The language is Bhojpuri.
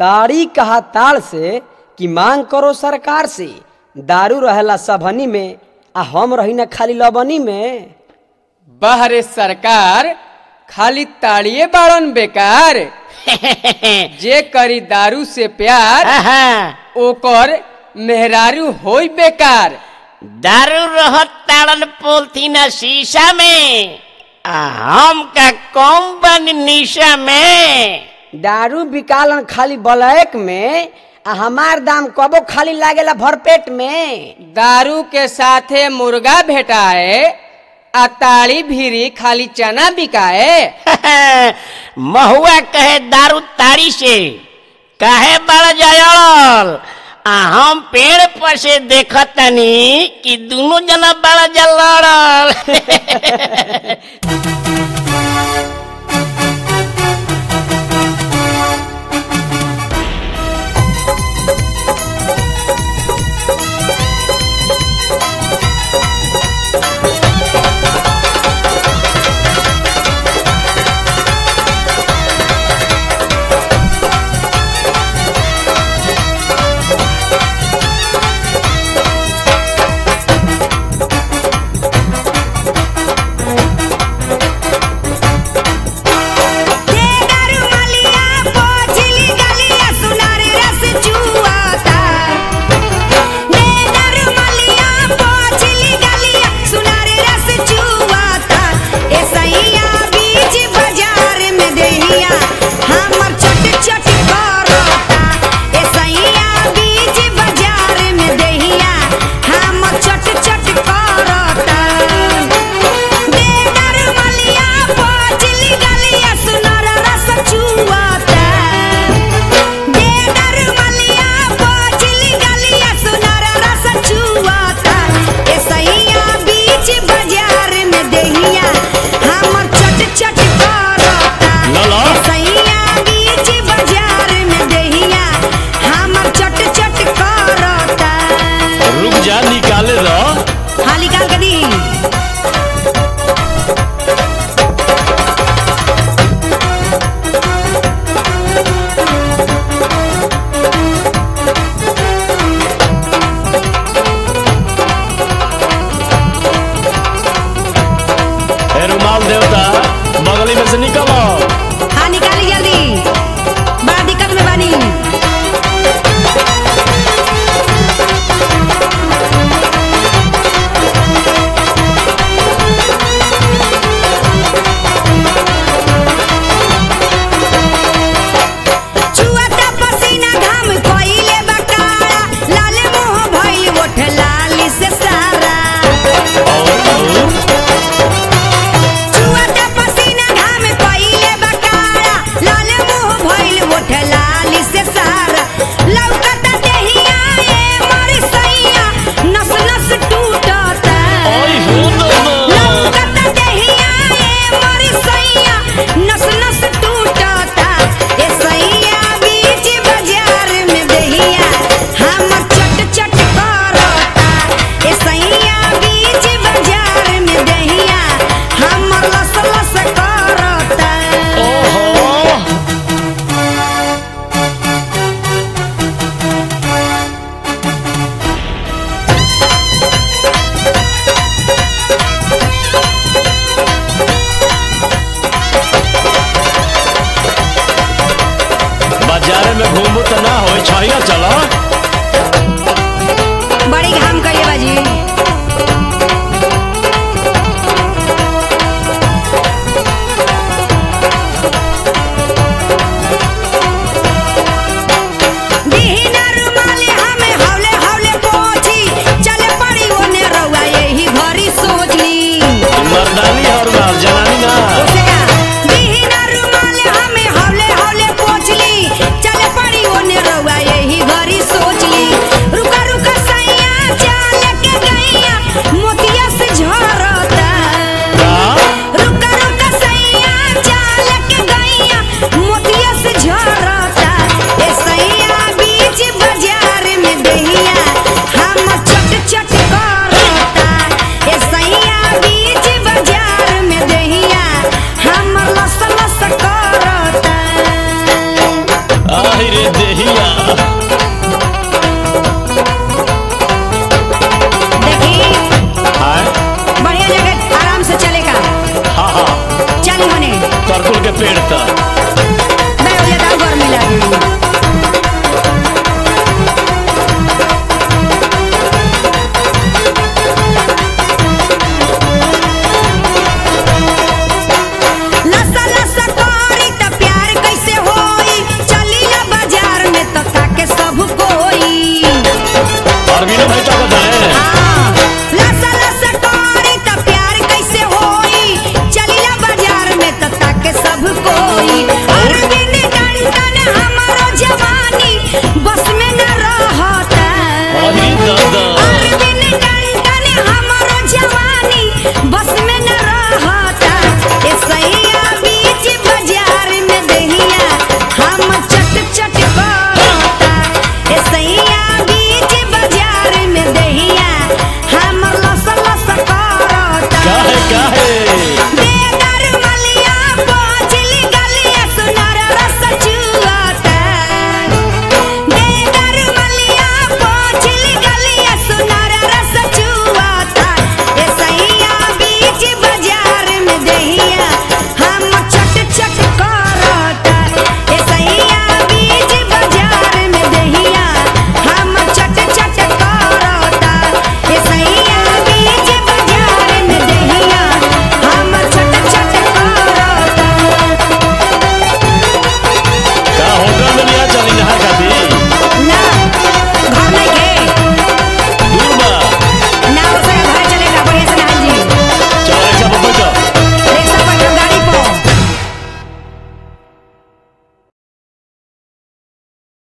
ताड़ी कहा ताड़ से कि मांग करो सरकार से दारू रहेला सबनी में आ हम रही ना खाली लबनी में बाहरे सरकार खाली ताड़िए बाड़न बेकार जे करी दारू से प्यार ओकर मेहरारू होई बेकार दारू रहत ताड़न पोलथीन शीशा में आ हम का कम बन निशा में दारू बिकालन खाली ब्लैक में आ हमार दाम कबो खाली लागेला भरपेट में दारू के साथे मुर्गा भेटाए आ ताड़ी भीरी खाली चना बिकाए महुआ कहे दारू ताड़ी से काहे बड़ जायल आ हम पेड़ पर से देखत तनी कि दोनों जना बड़ा जा लड़ल रुक जा निकाले दो हाँ निकाल के दी ए रुमाल देवता बगली में से निकलो हाँ निकाली जल्दी बड़ा दिक्कत में बानी छुअता पसीना घाम कोइले बकारा लाले मुंह भइल ओठ लाली से सारा और और छुअता पसीना घाम कोइले बकारा लाले मुंह भइल ओठ लाली से सारा लौकता देहिया ए मोर सैया नस नस टूटता ओए हो दो लौकता देहिया ए मोर सैया नस नस टूटता ए सैया बीच बाजार में देहिया हमर चट चट करता ए सैया बीच बाजार में देहिया हमर लस लस करता ओहो बाजारे में घूमू तो ना हो छैया चलो बड़ी घाम कइले बाजी